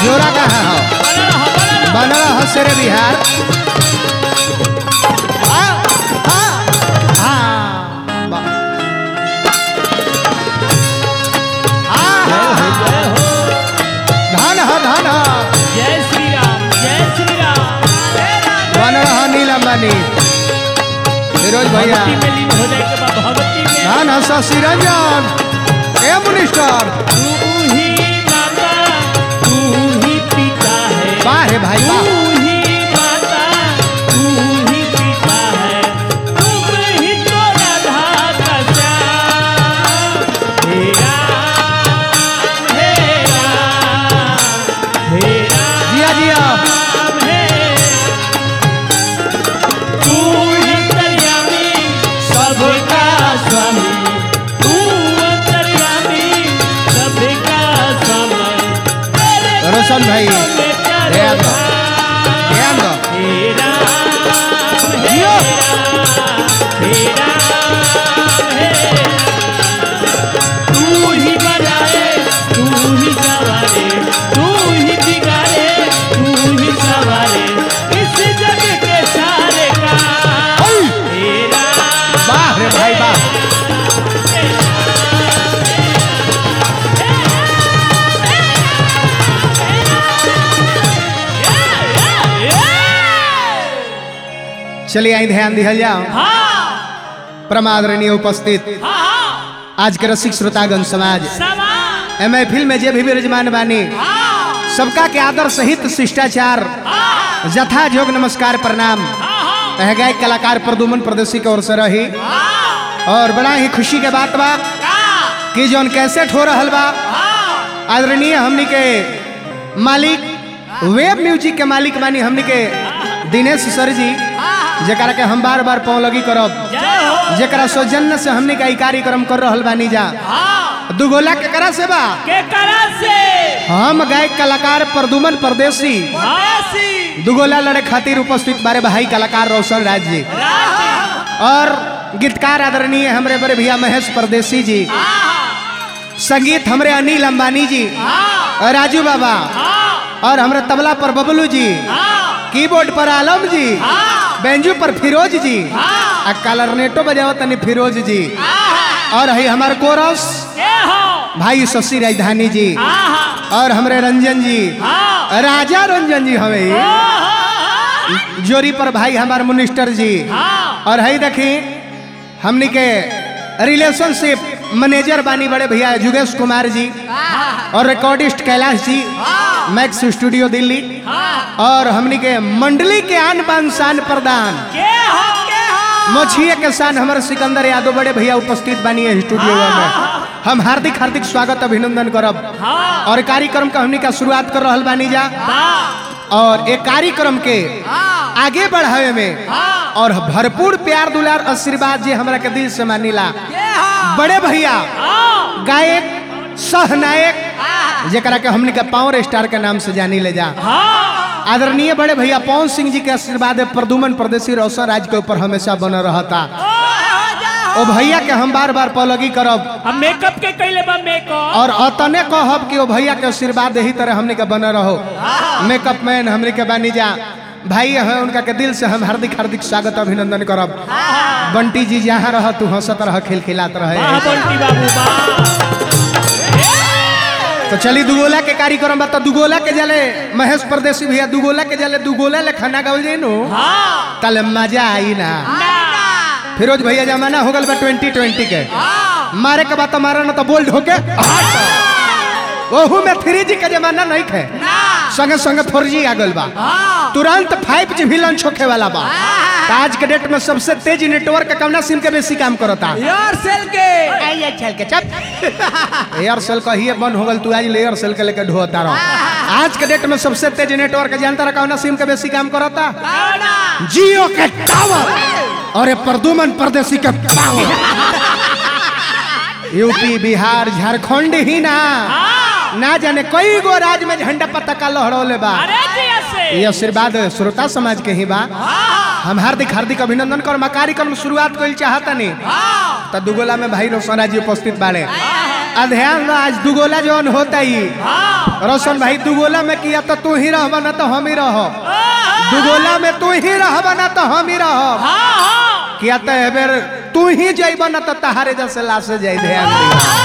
जोरा कहाँ हो बनल हो शेरे बिहार हाँ, हाँ, हाँ, बा- हाँ, धन हो धन हो जय श्री राम जय श्री राम बनल हो नीलमणि फिरोज भैया भक्ति में लीन हो जाए के बाद भक्ति में धन हो शशि रंजन ए मिनिस्टर तू ही माता तू ही पिता है वाह रे भाई तू वाह ही माता तू ही पिता है तुम ही तो राधा का श्याम हे राम हे राम हे राम जिया जिया है तू ही अंतर्यामी सबका स्वामी तू अंतर्यामी सबका स्वामी तेरे रोशन भाई, चरणों में चारों ध्यान दो, धाम। ध्यान दो। हे राम हे जियो। राम हे राम हे राम। तू ही बनाए तू ही सवारे तू ही बिगाड़े तू ही सवारे इस जग के सारे का ओय! तेरा वाह रे भाई वाह चलिए आई ध्यान दिहल जाओ हाँ प्रमादरणीय उपस्थित हाँ आज के रसिक श्रोतागण समाज समा ए महफिल में जे भी विराजमान बानी हाँ सबका के आदर सहित शिष्टाचार हाँ जथा जोग नमस्कार प्रणाम हाँ रह गए कलाकार प्रदुमन प्रदेशी की ओर से रही हाँ और बड़ा ही खुशी के बात बा कि जौन कैसेट हो रहल बा आदरणीय हमनी के मालिक वेब म्यूजिक के मालिक बानी हमनी के दिनेश सर जी जरा के हम बार बार पौलगी करब जय हो जरा सौजन्य से हमनी का ई कार्यक्रम कर रहल बानी जा हाँ दुगोला के करा से बा के करा से हम गायक कलाकार प्रदुमन परदेसी हासी दुगोला लड़े खातिर उपस्थित बारे भाई कलाकार रोशन राज जी राजी और गीतकार आदरणीय हमरे बड़े भैया महेश परदेसी जी संगीत हमरे अनिल अंबानी जी और राजू बाबा और हमरे तबला पर बबलू जी कीबोर्ड पर आलम जी बेंजू पर फिरोज जी आ कलरनेटो बजावत तनी फिरोज जी और है हमारे कोरस भाई शशि राजधानी जी और हमरे रंजन जी राजा रंजन जी हमें जोरी पर भाई हमारे मिनिस्टर जी और है देखी हमनी के रिलेशनशिप मैनेजर बानी बड़े भैया जुगेश कुमार जी और रिकॉर्डिस्ट कैलाश जी मैक्स स्टूडियो दिल्ली और हमनी के मंडली के आन बान शान प्रदान मोछिए के शान हमारे सिकंदर यादव बड़े भैया उपस्थित बानी है स्टूडियो में हम हार्दिक हार्दिक स्वागत अभिनंदन करब और कार्यक्रम का हमनी का शुरुआत कर रहल बानी जा और एक कार्यक्रम के आगे बढ़ावे में और भरपूर प्यार दुलार आशीर्वाद जे हमरा के दिल से मानिला बड़े भैया गायक सह नायक जरा के हमने के पावर स्टार के नाम से जानी ले जा आदरणीय बड़े भैया पवन सिंह जी के आशीर्वाद है प्रदुमन प्रदेशी रोशन राज के ऊपर हमेशा बना रहता ओ भैया के हम बार बार पलगी करब हम मेकअप के कैले बा मेकअप और अतने कहब कि ओ भैया के आशीर्वाद यही तरह हमने के बना रहो मेकअप मैन हमने के बानी जा भाई है उनका के दिल से हम हार्दिक हार्दिक स्वागत अभिनंदन करब बंटी जी जहाँ रह तू हंसत रह खिलखिलात वाह रहे बंटी बाबू वाह तो चली दुगोला के कार्यक्रम बता दुगोला के जले महेश परदेसी भैया दुगोला के जले दुगोला ले खाना गावल जाई नो हाँ तले मजा आई ना फिरोज भैया जमाना हो गल बा ट्वेंटी ट्वेंटी के मारे के बाद मारा ना तो बोल्ड होके ओहू में थ्री जी के जमाना नहीं खे संगे संगे फोर जी आ गल बा तुरंत फाइव जी भी लॉन्च होखे वाला बा तो आज के डेट में सबसे तेज नेटवर्क कवना सिम के बेसी काम करता एयरसेल के चल के चल एयरसेल का ही बंद हो गल तू आज एयरसेल के लेके ढोता रहो आज के डेट में सबसे तेज नेटवर्क जानता रहा कौना सिम के बेसी काम करता जियो के टावर और ये प्रदुमन परदेसी के पावर यूपी बिहार झारखंड ही ना ना जाने कई गो राज्य में झंडा पताका लहरौले बा अरे जी ऐसे ये आशीर्वाद श्रोता समाज के ही बा हम हार्दिक हार्दिक अभिनंदन कर मा कार्यक्रम शुरुआत कइल चाहतनी त दुगोला में भाई रोशना जी उपस्थित बाड़े आ ध्यान बा, आज दुगोला जौन होता ही रोशन भाई दुगोला में किया तो तू ही रहबा ना तो हम ही रह दुगोला में तू ही रहबा ना तो हम ही रह हाँ हाँ किया तो एबेर तू ही जइबा ना तो तहारे जैसे लाशे जाई ध्यान दिया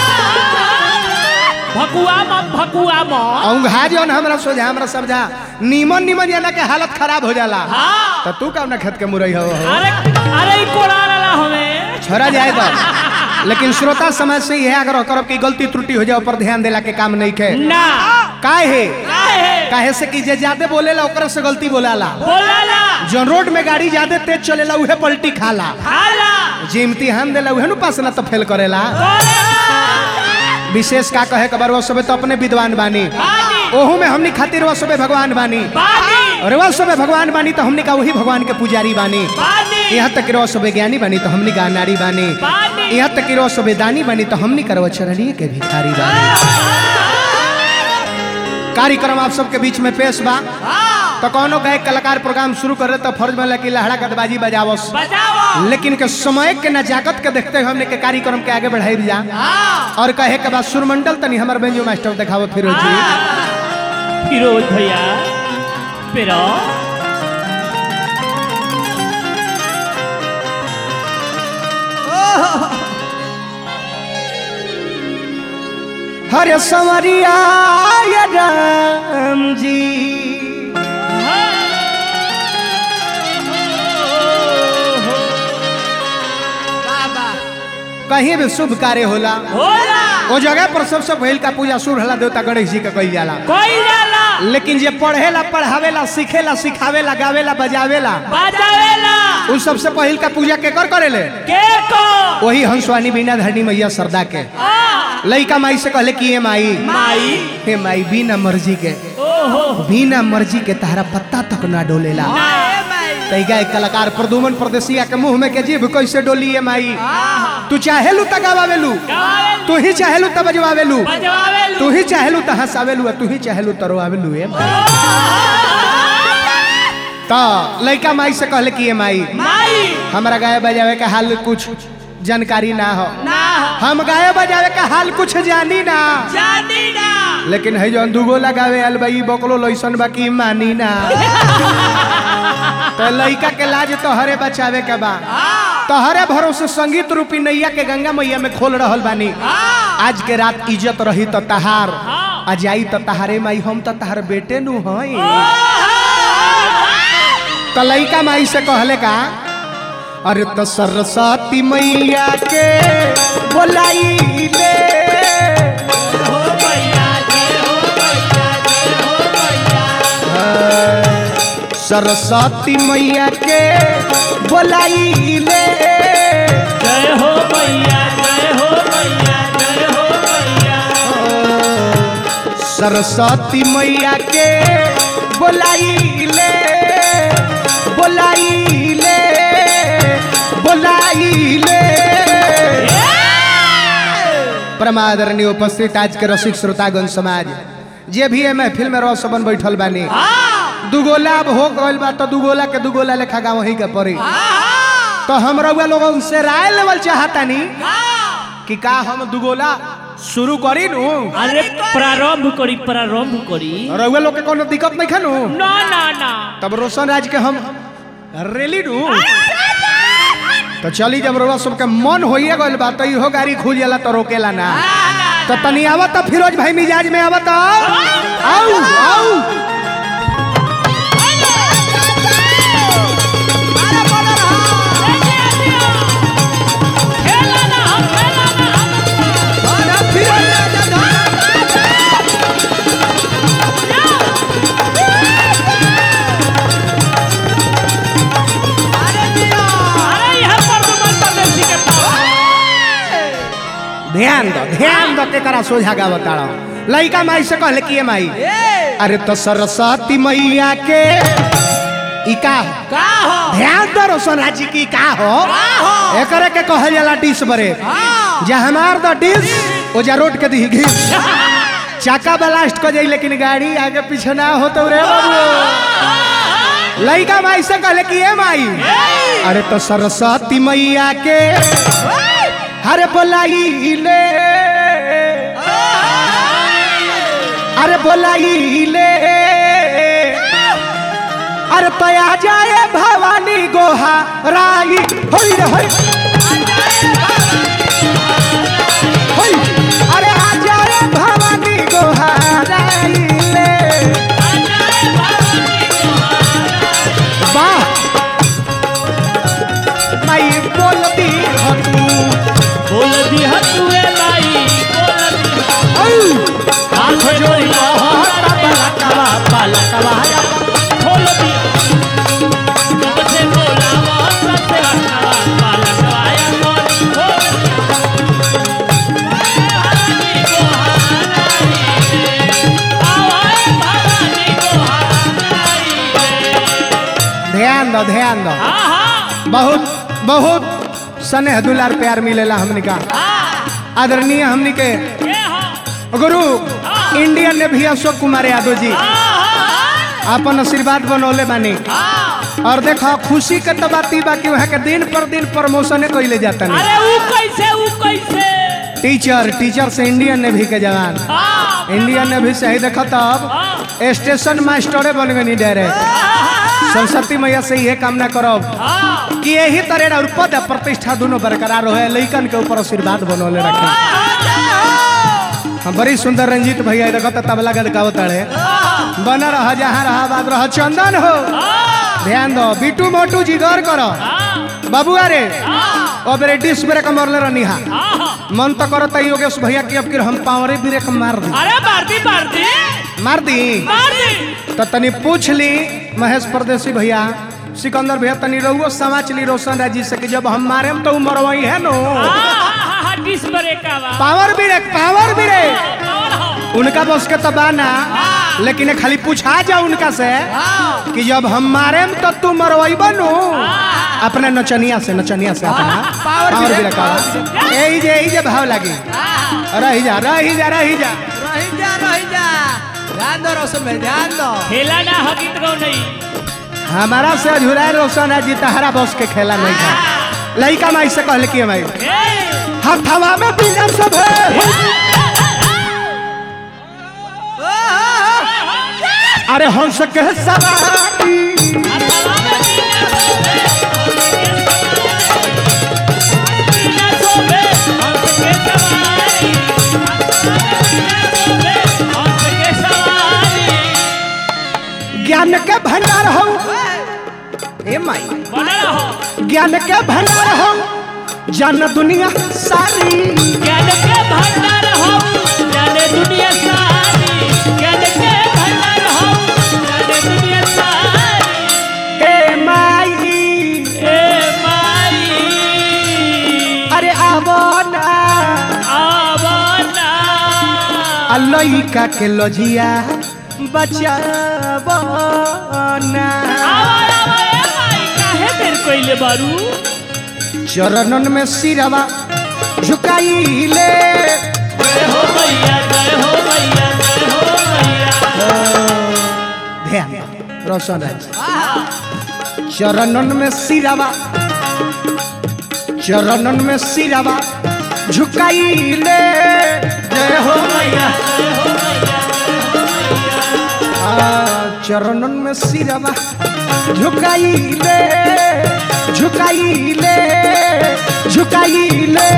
भकुआ मत भकुआ मत औंघा जौन हमरा सोझा हमरा समझा नीमन नीमन जाना के हालत खराब हो जाला हाँ तो तू कब ना खेत के मुरई हो हो? अरे अरे ई कोड़ा रहा हमें छोड़ा जाए तो लेकिन श्रोता समाज से यह आग्रह करब कि गलती त्रुटि हो जाए पर ध्यान देला के काम नहीं खे ना काहे काहे काहे से कि जे ज्यादा बोलेला ओकरा से गलती बोलाला बोलाला जौन रोड में गाड़ी ज्यादा तेज चलेला उहे पलटी खाला हाला जे इम्तिहान देला उहे नु पास ना तो फेल करेला बोला विशेष का कहे कबर वो सबे तो अपने विद्वान बानी बानी ओहू में हमनी खातिर वो सबे भगवान बानी बानी और वो सबे भगवान बानी तो हमनी का वही भगवान के पुजारी बानी बानी यहाँ तक रो सबे ज्ञानी बानी तो हमनी का नारी बानी बानी यहाँ तक रो सबे दानी बानी तो हमनी करव चरणीय के भिखारी बानी कार्यक्रम आप सबके बीच में पेश बा तो कौनो गायक कलाकार प्रोग्राम शुरू करे तो फर्ज में कि लहड़ा गदबाजी बजावस बजाओ लेकिन के समय के नजाकत के देखते हुए हमने के कार्यक्रम के आगे बढ़ाई जा और कहे के बाद सुरमंडल तनी हमर बेंजो मास्टर देखावो फिरोज जी फिरोज भैया फिरो हरे संवरिया या राम जी कहीं भी शुभ कार्य होला होला वो जगह पर सबसे पहल का पूजा सूर्य हला देवता गणेश जी का कही जाला कोई जाला लेकिन जे पढ़ेला पढ़ावेला सीखेला सिखावेला गावेला बजावेला बजावेला उ सबसे पहल का पूजा के कर करेले के को वही हंसवानी बीना धरनी मैया सरदा के आ, लइका माई से कहले कि ये माई माई हे माई बिना मर्जी के ओहो बिना मर्जी के तहरा पत्ता तक ना डोलेला तैगा एक कलाकार प्रदुमन परदेसिया के मुंह में के जीभ कैसे डोली ये माई तू चाहेलू त गावेलू गावेलू तू ही चाहेलू त बजवावेलू बजवावेलू तू ही चाहेलू त हंसावेलू आ तू ही चाहेलू त रोआवेलू ए त लइका माई से कहले कि ये माई माई हमरा गाय बजावे का हाल कुछ जानकारी ना हो ना हम गाय बजावे का हाल कुछ जानी ना जानी ना लेकिन है जो दुगो लगावे आल बई बकलो लइसन बाकी मानी ना तो लइका के लाज तोहरे बचावे के बा तोहरे भरोसे संगीत रूपी नैया के गंगा मैया में खोल रहल बानी आज के रात इज्जत रही तो तहार आ जाई तो तहारे माई हम तो तहार बेटे नु हई तो लइका माई से कहले का अरे तो सरस्वती मैया के बोलाई ले हो भैया जय हो भैया जय हो भैया सरस्वती मैया के बोलाई ले जय हो भैया जय हो भैया जय हो भैया सरस्वती मैया के बोलाई ले बोलाई ले बोलाई ले परमादरणीय उपस्थित आज के रसिक श्रोतागण समाज जे भी है महफिल में रह सबन बैठल बानी दुगोला अब हो गइल बा तो दुगोला के दुगोला लेखा गाँव ही के पड़ी तो हम रउआ लोगन से राय लेवल चाहतानी कि का हम दुगोला शुरू करी नु अरे प्रारंभ करी प्रारंभ करी रउआ लोग के कोनो दिक्कत नहीं खानू ना ना ना तब रोशन राज के हम रेली नु तो चली जब रउआ सबके मन होइए गइल बा तो इहो गाड़ी खुल जाला तो रोकेला ना तो तनी आवत तो फिरोज भाई मिजाज में आवत आओ आओ खेला ना हम खेला ना हम अरे यहाँ पर तो मत परदेसी के पास ध्यान दो ध्यान दो के करा सोझा गावत आड़ो लइका माई से कहले कि ये माई अरे तो सरस्वती मैया के ई का हो? का हो ध्यान दो रोशन राज जी की का हो हो? एकरे के कहल जाला डिश बरे जे हमार द डिश ओ जा रोड के दी घिस चाका ब्लास्ट कर जाई लेकिन गाड़ी आगे पीछे ना हो तो रे बाबू लइका माई से कहले कि ए माई अरे तो सरस्वती मैया के हरे बोलाई ले अरे बोलाई ले अरे तया जाए भवानी गोहा राई होई रे होई होई अरे आ जाए भवानी गोहा राई ले वाह माई बोलती हो तू बोल दी हतुए माई बोल दी औ हाथ जोड़ी हटा बलकवा बलकवा खोल दी कब से बोला वो सबसे रखा पालक आया कौन खोल भवानी को हाराई रे आवाए भवानी को हाराई रे ध्यान दो ध्यान दो हाँ हाँ बहुत बहुत स्नेह दुलार प्यार मिलेला हमनी का हाँ आदरणीय हमनी के ये हाँ गुरु इंडियन नेवी अशोक कुमार यादव जी हाँ अपन आशीर्वाद बनौले बानी हाँ और देखो खुशी के तो बात ई बा कि वहाँ के दिन पर दिन प्रमोशन कैले जाता नहीं अरे वो कैसे वो कैसे टीचर टीचर से इंडियन नेवी के जवान हाँ इंडियन नेवी से ही देखो तब स्टेशन मास्टरे बन गई डायरेक्ट सरस्वती मैया से यह कामना करब हाँ कि यही तरह और पद आ प्रतिष्ठा दोनों बरकरार रहे लइकन के ऊपर आशीर्वाद बनौले रखे हम बड़ी सुंदर रंजीत भैया देखो तो तबला गदकावत तड़े बन रह जहाँ रहा बात रह चंदन हो ध्यान दो बिटू मोटू जी गौर करो बबुआ रे अब रे डिस ब्रेक मरले रहनी हा मन तो करत है योगेश भैया की अब कि हम पावरे ब्रेक मार दी अरे मारती मारती मार दी मारती तो तनी पूछ ली महेश परदेसी भैया सिकंदर भैया तनी रहुओ समाच ली रोशन राजी से कि जब हम मारे तो उमर वही है नो डिस ब्रेक का बा पावर ब्रेक पावर ब्रेक और हो उनका बस के तो बाना लेकिन खाली पूछा जा उनका से कि जब हम मारे तो तू मरवाई बनू अपने नचनिया से नचनिया से अपना पावर ब्रेक का यही जे यही जे भाव लगी रही जा रही जा रही जा रही जा रही जा ध्यान दो रोशन भाई ध्यान दो खेला ना हकीत गौ नहीं हमारा से अधूरा रोशन है जी तहरा बस के खेला नहीं था लड़का माई से कहले कि माई ए, हथवा में बिना सब है अरे हंस के सवारी बिना सोबे हंस के सवारी बिना सोबे हंस के सवारी ज्ञान के भंडार हो ए माई बना रहो ज्ञान के भंडार हो जान दुनिया सारी ज्ञान के भंडार हो जाने दुनिया सारी ज्ञान के भंडार हो जाने दुनिया सारी ए माई ए माई अरे आवो ना आवना लइका के लजिया बचावो ना आवा आवा ए माई काहे देर कइले बारू चरणन में सिरवा झुकाइले जय हो मैया जय हो मैया जय हो मैया ध्यान रोशन राज चरणन में सिरवा चरणन में सिरवा झुकाइले जय हो मैया आ, चरणन में सिरवा झुकाइले झुकाइले झुकाइले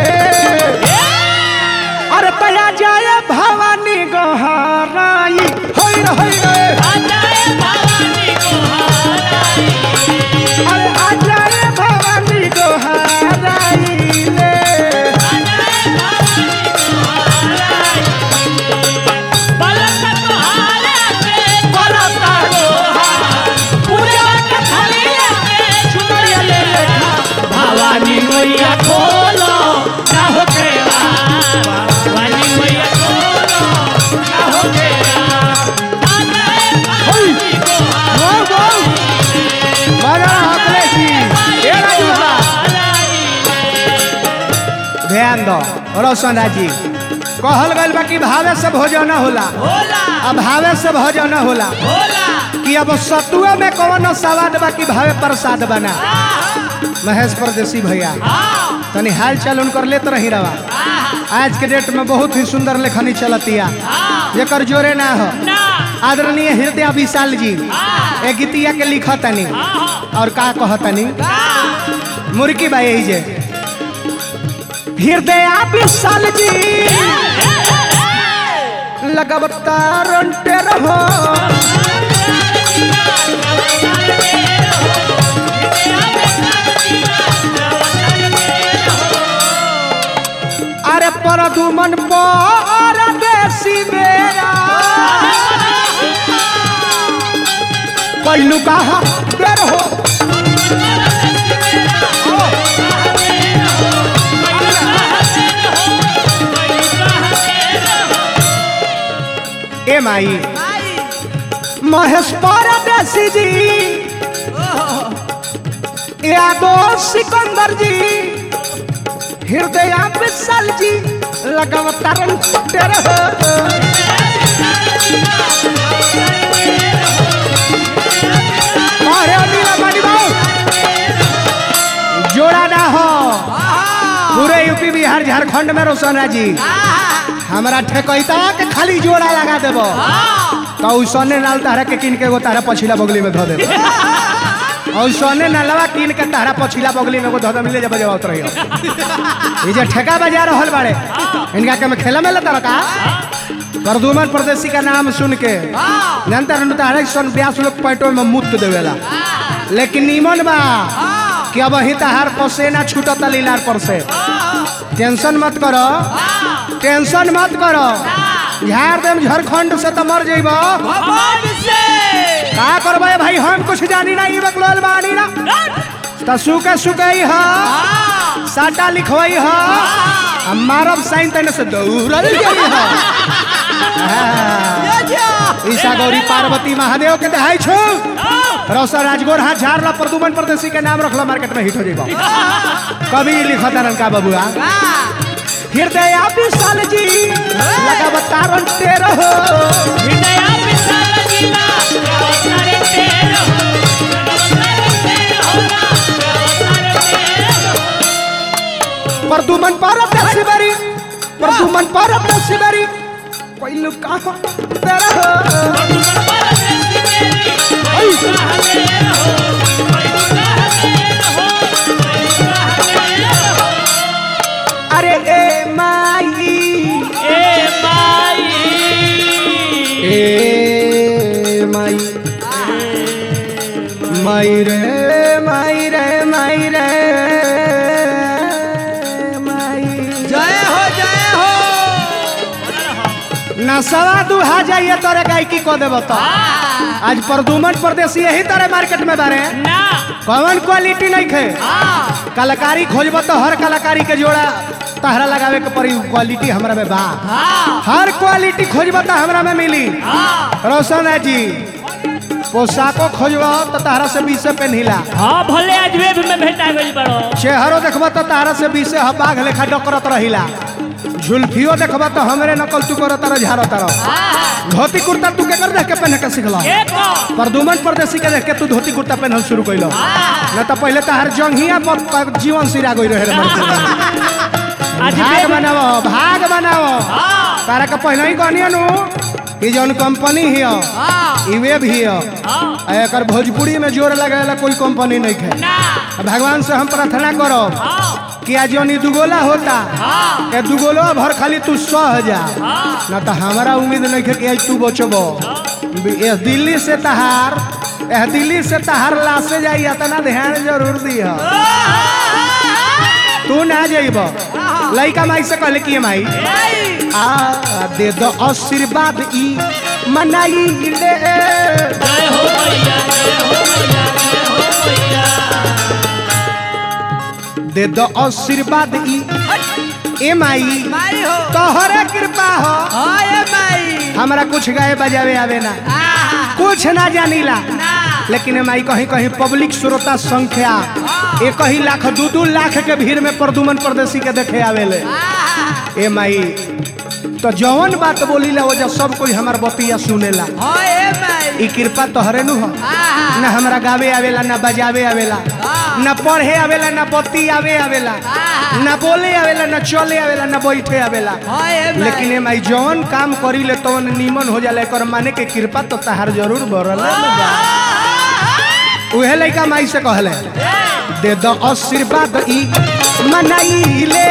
अरे तया जाए भवानी गहराई होई रे होई रे आजाए भवानी को हाराई अरे आ जाए भवानी गहराई ले आजाए भवानी को हाराई पलक तो हारे के बरता हार पूजा के थाली लेके चुनरिया ले लेखा भवानी मैया खोलो ना हो केरा भवानी मैया खोलो ना हो केरा आजाए भवानी को वो वो बड़ा हकले जी ए राजू बाबा ध्यान दो रोशन राजी कहल गइल बा कि भावे से भोजन होला होला अब भावे से भोजन होला होला कि अब सतुए में कौन सवाद बा कि भावे प्रसाद बना महेश परदेसी भैया तनी हाल चाल उनकर लेत रही रवा आज के डेट में बहुत ही सुंदर लेखनी चलतिया जेकर जोरे ना हो ना आदरणीय हृदय विशाल जी ए गीतिया के लिखतनी और का कहतनी मुर्की बाई यही जे हृदय विशाल जी लगातार रहो अरे पर दुमन पर देसी मेरा कैलू कहा बेर हो ए माई महेश परदेसी जी यादो सिकंदर जी हृदय विशाल जी लगातार तेरे हो अरे अनिला बानी बाऊ जोड़ा ना हो पूरे यूपी बिहार झारखंड में रोशना जी हमारा ठेकैता के खाली जोड़ा लगा देबो तो उसने नाल तारा के किन के एगो तारा पछिला बगली में धो देबो और सोने नलवा कीन के तारा पछिला बगली में एगो धो दे मिले जब जब रहियो ये जे ठेका बजा रहल बाड़े इनका के में खेला में लता का प्रदुमन प्रदेशी का नाम सुन के जानता रहनु तारे सन ब्यास लोग पेट्रोल में मुक्त देवेला लेकिन नीमन बा कि अब ही तहार पसेना छूटता लीलार पर से टेंशन मत करो टेंशन मत करो झाड़ देम झारखंड से तो मर जइबो का करबे भाई हम कुछ जानी ना ई बकलोल बानी ना त सुके सुकई ह साटा लिखवई ह हम मारब साइन तने से दौड़ल गई ह ईसा गौरी पार्वती महादेव के दहाई छो रौसा राजगोर हाथ झाड़ ला प्रदुमन परदेसी के नाम रखला मार्केट में हिट हो जाइबो कभी लिखता रंका बबुआ हृदय विशाल जी लगा बतारन तेरे हो प्रदुमन परदेसी बरी प्रदुमन परदेसी बरी पहिलो कहाँ तेरे हो अरे ए माई ए माई माई रे माई रे माई रे माई जय हो जय हो नसवा दुहा जाइए तोरे गायकी को देब तो आज प्रदुमन परदेसी यही तरह मार्केट में बारे कौन क्वालिटी नहीं खे कलाकारी खोजब तो हर कलाकारी के जोड़ा तहरा लगावे के पड़ी क्वालिटी हमरा में बा हर क्वालिटी खोजब तो हमरा में मिली रोशन है जी पोशाको खोजब तो तहरा से बीसे पेनहिला हाँ भले आज वेब में भेटा गई बड़ो चेहरो देखब तो तहरा से बीसे ह बाघ लेखा डकरत रहिला झुल्फियो देखब तो हमरे नकल तू करत रह झारत रह धोती कुर्ता तू के कर देख के पहने के सिखला एक प्रदुमन परदेसी के देख के तू धोती कुर्ता पहनल शुरू कैलो न तो पहले तहार जंघिया पर पर जीवन सिरा गई रहे रे मर्द के। आज भाग वेब बनाओ भाग बनाओ तारा के पहले ही कहनी नु कि जौन कंपनी हियो ई वेब हियो आ एकर भोजपुरी में जोर लगाएला कोई कंपनी नहीं है ना भगवान से हम प्रार्थना करो कि आज जौन ई दुगोला होता ए दुगोलो भर खाली तू सह जा ना तो हमारा उम्मीद नहीं है कि आज तू बचबो ए दिल्ली से तहार ए दिल्ली से तहार लासे जाई इतना ध्यान जरूर दिह तू ना जाइब लइका माई से कहले कि माई आ दे दो आशीर्वाद ई मनाई ले जय हो मैया जय हो मैया जय हो मैया दे दो आशीर्वाद ई ए माई माई हो तोहरे कृपा हो हाय माई हमरा कुछ गाए बजावे आवे ना आहा, कुछ ना जानीला ना लेकिन ए माई कहीं कहीं पब्लिक श्रोता संख्या एक ही लाख दू दू लाख के भीड़ में प्रदुमन परदेसी के देखे आवेले आहा, ए माई तो जौन बात बोलीला वो जब सब कोई हमार बतिया सुनेला हाय माई ई कृपा तोहरे नु हो आहा, न हमरा गावे आवेला न बजावे आवेला न पढ़े आवेला न बत्ती आवे आवेला न बोले आवेला न चले आवेला न बैठे आवेला लेकिन एम आई जौन काम करी ले तवन नीमन हो जाला एकर माने के कृपा तो तहार जरूर बरल उहे लइका माई से कहले दे द आशीर्वाद ई मनाई ले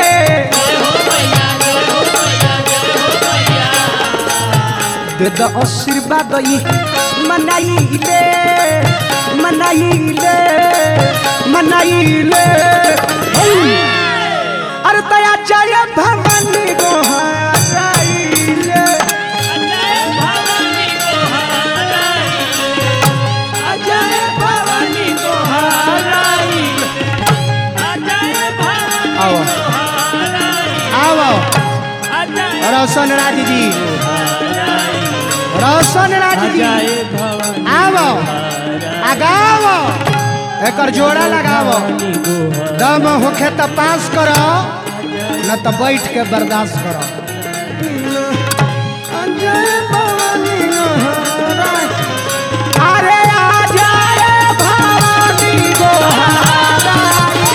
दे द आशीर्वाद ई मनाई ले मनाई ले मनाई ले हे! अरे दया जय भवानी गोहाई ले जय भवानी आओ आओ रोशन राज जी रोशन राज जी आओ आगाओ एकर जोड़ा लगाओ दम होखे त पास करो न त बैठ के बर्दाश्त करो अरे आ जाए भवानी गोहाई।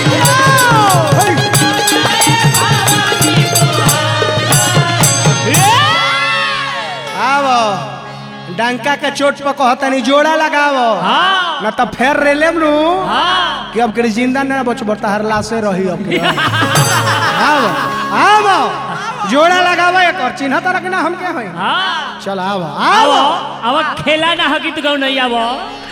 आवो डंका के चोट पर कहतनी जोड़ा लगावो न त फेर रेलेम नु कि अब के जिंदा न बच बता हर लाशे रही अब के। आवो आवो जोड़ा लगावो एक और चिन्ह तरह के ना हम के होई चल आवो आवो अब खेला ना हकित गौ नहीं आवो